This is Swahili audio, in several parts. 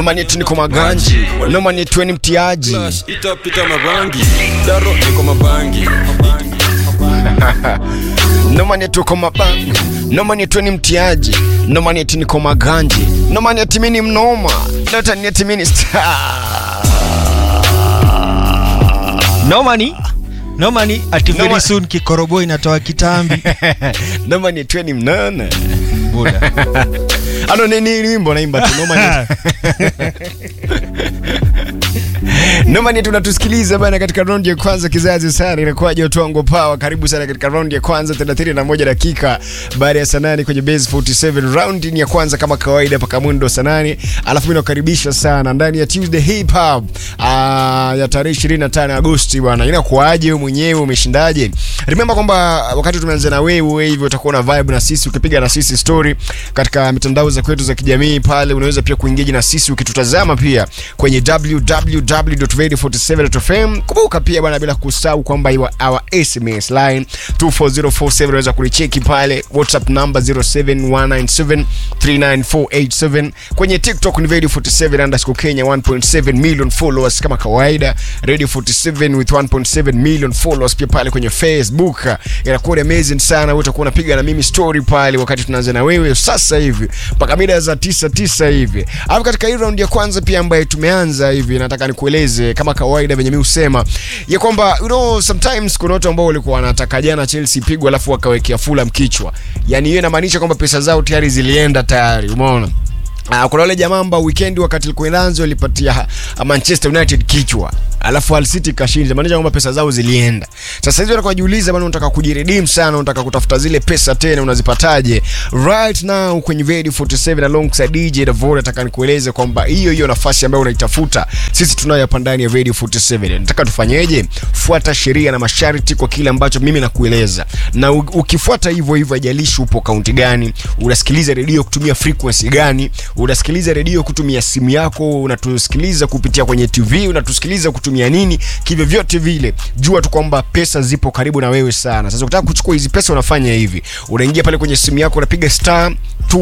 Noma yetu niko maganji, noma yetu ni mtiaji. Flash itapita mabangi daro niko mabangi Noma yetu kwa mabangi, noma yetu ni mtiaji, noma yetu niko maganji, noma yetu mimi ni mnoma, nota yetu mimi ni star. nomani nomani ati very Noma- soon kikorobo inatoa kitambi Noma yetu ni mnona. Buda. Ano ni ni wimbo naimba tu noma ni Noma ni tunatusikiliza bana katika raundi ya kwanza kizazi sana inakuwaje Otongo Power karibu sana katika raundi ya kwanza 31 dakika baada ya saa nane kwenye base 47 raundi ni ya kwanza kama kawaida paka mundo saa nane alafu mimi nakaribisha sana ndani ya Tuesday Hip Hop ah, ya tarehe 25 Agosti bwana inakuwaje wewe mwenyewe umeshindaje remember kwamba wakati tumeanza na wewe hivyo utakuwa na vibe na sisi ukipiga na sisi story katika mitandao za kwetu za kijamii pale unaweza pia kuingia na sisi ukitutazama pia kwenye www.radio47.fm kumbuka pia bwana bila kusahau kwamba iwa our sms line 24047 unaweza kulicheki pale whatsapp number 0719739487 kwenye tiktok ni radio 47 underscore kenya 1.7 million followers kama kawaida radio 47 with 1.7 million followers pia pale kwenye facebook inakuwa ni amazing sana wewe utakuwa unapiga na mimi story pale wakati tunaanza na wewe sasa hivi mpaka mida za tisa tisa hivi alafu katika hii round ya kwanza pia ambaye tumeanza hivi nataka nikueleze kama kawaida venye mi husema ya kwamba you know, sometimes kuna watu ambao walikuwa wanataka jana chelsea pigwa alafu wakawekea fulham kichwa yani hiyo inamaanisha kwamba pesa zao tayari zilienda tayari umeona Uh, kuna wale jamaa ambao weekend wakati ilikuwa inaanza walipatia uh, Manchester United kichwa alafu Hull City kashinda, maanisha kwamba pesa zao zilienda. Sasa hivi wanakuwa jiuliza bana, unataka kujiredeem sana, unataka kutafuta zile pesa tena, unazipataje? Right now kwenye Radio 47 alongside DJ Davor, nataka nikueleze kwamba hiyo hiyo nafasi ambayo unaitafuta sisi tunayo hapa ndani ya Radio 47. Nataka tufanyeje? Fuata sheria na masharti kwa kile ambacho mimi nakueleza, na u- ukifuata hivyo hivyo, haijalishi upo kaunti gani, unasikiliza redio kutumia frequency gani, unasikiliza redio kutumia simu yako, unatusikiliza kupitia kwenye TV, unatusikiliza kutumia nini, kivyo vyote vile, jua tu kwamba pesa zipo karibu na wewe sana. Sasa ukitaka kuchukua hizi pesa, unafanya hivi, unaingia pale kwenye simu yako, unapiga star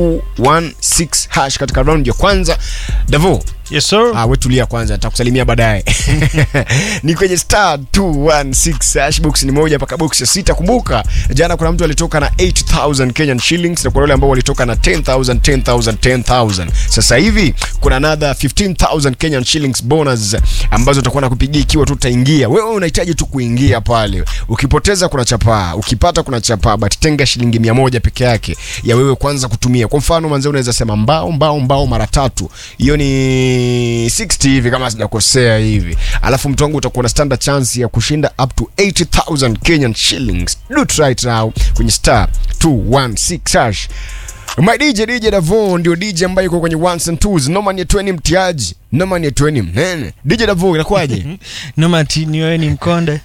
216 hash katika round ya kwanza. Davo, yes sir Ah, we tulia kwanza, nitakusalimia baadaye. ni kwenye star 216 hash box ni moja mpaka box ya sita. Kumbuka jana kuna mtu alitoka na 8000 Kenyan shillings na kuna wale ambao walitoka na 10000 10000 10000. Sasa hivi kuna another 15000 Kenyan shillings bonus ambazo utakuwa nakupigia ikiwa tu utaingia. Wewe unahitaji tu kuingia pale. Ukipoteza kuna chapaa, ukipata kuna chapaa, but tenga shilingi 100 peke yake ya wewe kwanza kutumia. Kwa mfano manzee, unaweza sema mbao mbao mbao mara tatu, hiyo ni 60 hivi kama sijakosea hivi, alafu mtu wangu utakuwa na standard chance ya kushinda up to 80000 Kenyan shillings. Do it right now kwenye star 216 hash. My DJ DJ Davo ndio DJ ambaye yuko kwenye ones and twos. Noma ni tweni mtiaji, noma ni tweni mnene. DJ Davo inakuwaje? nomati ni wewe ni mkonde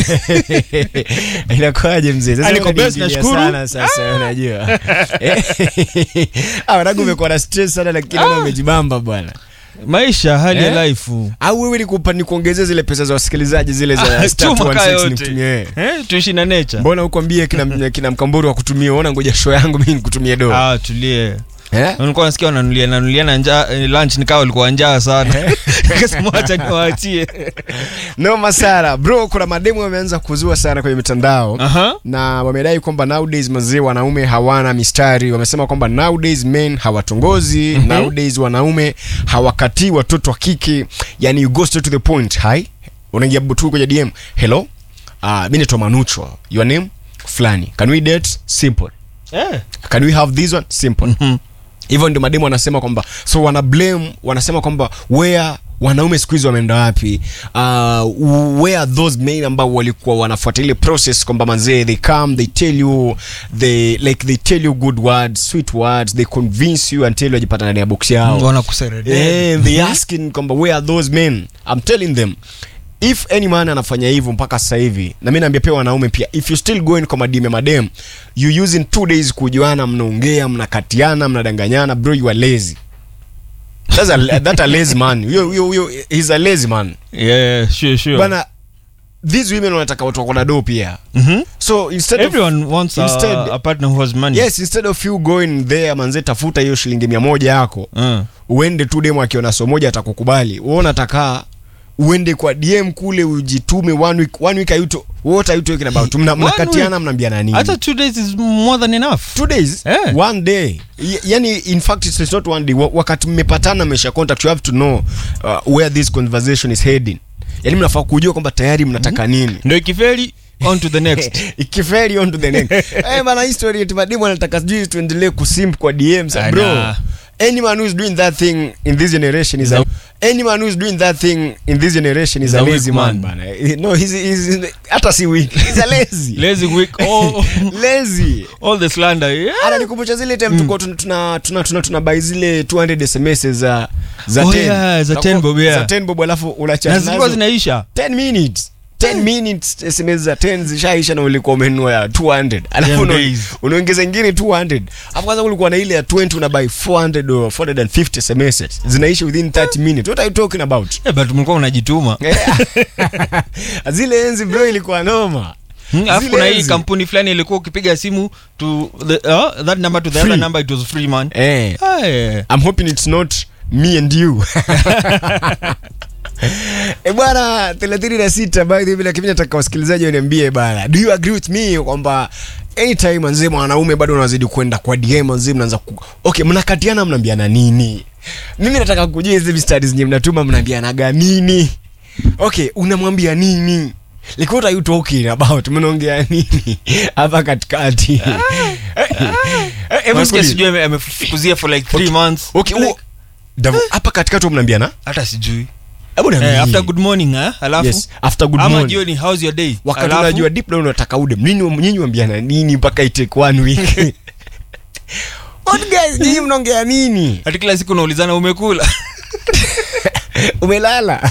inakuwaje mzee Sasa Ah, niko unaniingilia best, nashukuru. sana sasa unajua ah wanangu umekuwa na stress sana lakini wewe umejibamba bwana maisha hali Eh? ya life au wewe ni kupa ni kuongezea zile pesa za wasikilizaji zile za Ah, star chuma 216 kaa yote. nimtumie wewe. eh, tuishi na nature mbona ukwambie kina kina mkamburu wa kutumia ona ngoja show yangu mimi nikutumie do ah tulie eh nilikuwa nasikia wananulia nanulia na njaa eh, lunch nikawa walikuwa njaa sana nikasema wacha niwaachie noma sana bro kuna mademu wameanza kuzua sana kwenye mitandao aha na wamedai kwamba nowadays mazee wanaume hawana mistari wamesema kwamba nowadays men hawatongozi mm-hmm. nowadays wanaume hawakatii watoto wa kike yani you go straight to the point hi unaingia tu kwenye dm hello uh, mi naitwa manucho your name fulani can we date simple eh can we have this one simple Mhm. hivyo ndio mademu wanasema kwamba so wana blame wanasema kwamba where wanaume siku hizi wameenda wapi uh, where are those men ambao walikuwa wanafuata ile process kwamba manzee they come they tell you they like they tell you good words sweet words they convince you until wajipata ndani ya box yao wanakuseredea Eh, they asking kwamba where are those men i'm telling them if any man anafanya hivyo mpaka sasa hivi na mi naambia pia wanaume pia if you still going kwa madime madem you using two days kujuana mnaongea mnakatiana mnadanganyana bro you are lazy That's a, that a lazy man huyo huyo huyo he's a lazy man yeah sure sure bana these women wanataka watu wako na do pia Mhm. so instead of, everyone wants a, instead- a partner who has money yes instead of you going there manze tafuta hiyo shilingi mia moja yako uh. uende tu demo akiona so moja atakukubali wewe unataka uende kwa dm kule ujitume one week one week ayuto what are you talking about Mna- One mnakatiana week. mnaambiana nini hata two days is more than enough two days Eh. one day Y- yani in fact it's it's not one day Wa- wakati mmepatana mmesha contact you have to know uh, where this conversation is heading yani mnafaa kujua kwamba tayari mnataka nini ndo ikifeli on to the next ikifeli on to the next eh bana history eti madimu anataka sijui tuendelee kusimp kwa DMs Ah, bro nah. any man who is doing that thing in this generation is a any man who is doing that thing in this generation is Is a a weak lazy man man. bana Eh, no he's, he's hata si weak he's a lazy lazy week all, lazy all the slander yeah. ananikumbusha zile time tuko tuna tuna tuna, tuna, tuna buy zile 200 SMS za za Oh 10 yeah, za 10 bob, yeah. za 10 bob alafu na unachat zilikuwa nazo zinaisha 10 minutes 10 minutes sms za 10 zishaisha na ulikuwa umenunua ya 200 alafu Damn una- days. unaongeza ingine 200 alafu kwanza ulikuwa na ile ya 20 una buy 400 or 450 sms zinaisha within 30 minutes what are you talking about yeah, but mlikuwa unajituma zile enzi bro ilikuwa noma Hmm, alafu Zile kuna hii enzi. kampuni fulani ilikuwa ukipiga simu to the, uh, that number to the Free. other number it was free man eh Ah, yeah. I'm hoping it's not me and you. E bwana 36 by the way lakini nataka wasikilizaji waniambie bana. Do you agree with me kwamba anytime manzee mwanaume bado unazidi kwenda kwa DM manzee mnaanza ku... Okay, mnakatiana mnaambiana nini? Mimi nataka kujua hizi mistari zenye mnatuma mnaambianaga nini? Okay, unamwambia nini? Like what are you talking about? Mnaongea nini hapa katikati? Eh, eh, hebu Unasikia sikiliza. sijui ame- amefukuzia for like three months Okay, Like, huo- Davo, hapa katikati wa mnaambiana hata sijui hebu niambie. eh, after good morning eh, alafu yes, after good ama morning jioni how's your day wakati Alafu, unajua deep down unataka ude nini nyinyi wambiana nini mpaka itake one week what guys nyinyi mnaongea nini hati kila siku unaulizana umekula umelala